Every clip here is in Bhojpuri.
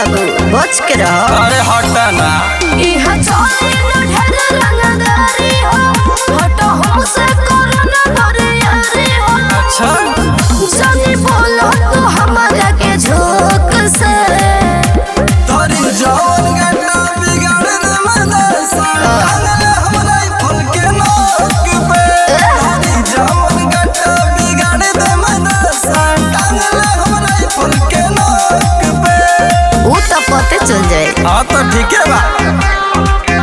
बाबू बच के रहो अरे हटा ना इहा चले न ढेर रंगदारी हो हटो हमसे करो न बरियारी हो अच्छा जानी बोलो तू हमारा के झोंक से तोरी जौन गड्ढा बिगाड़ दे मदरसा टांगले हमरा ई फूल के नोक पे तोरी जौन गड्ढा बिगाड़ दे मदरसा टांगले हमरा ई फूल के नोक पे ऊ तो पते चल जाए हाँ तो ठीक है बा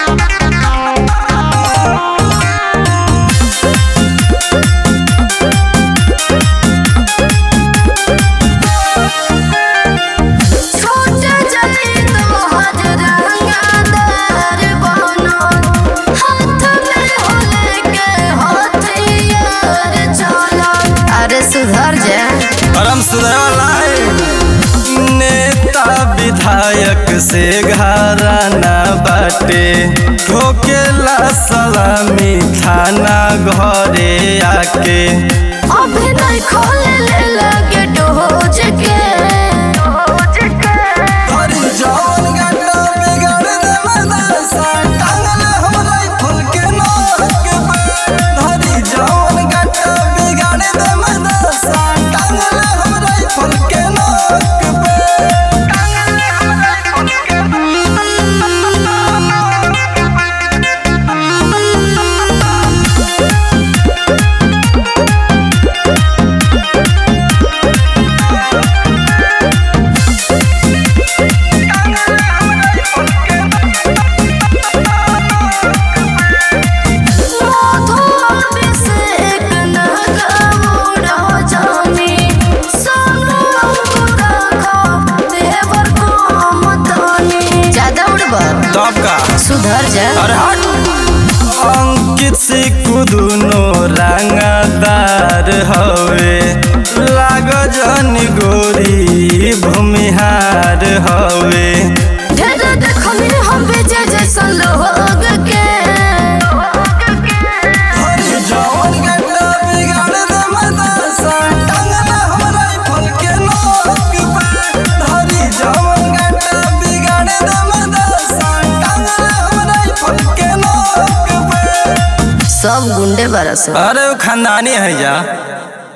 छोटे जाई तो हज रंगदार बनो हाथ में होले के हथियार चलो अरे सुधर जा परम सुधरवाला नेता विधायक से घराना बाटे ठोकेला सलामी थाना घरे आके अभी नहीं खोले ले लगे डोज के तोरी जौन गड्ढा बिगाड़ दे मदरसा टांगले हमरा ई फूल के नोक पे तोरी जौन गड्ढा बिगाड़ दे मदरसा टांगले हमरा ई फूल के नोक पे टांगले हमरा ई फूल के माधो अभिषेक न गौड़ जानी सोनू रखो देवर को मतनी ज्यादा उड़ब तब का सुधर जा अरे हट अंकित सिक्कू दुनो रंगदार हवे लाग जन गोरी भूमिहार हवे ढेर देखनी हम विजय जैसन लोग के हरी जौन गड्ढा बिगाड़ दे मदरसा टांगले हमरा ई फूल के नोक पे हरी जौन गड्ढा बिगाड़ दे मदरसा टांगले हमरा ई फूल के नोक पे सब गुंडे बरस अरे वो खानदानी है जा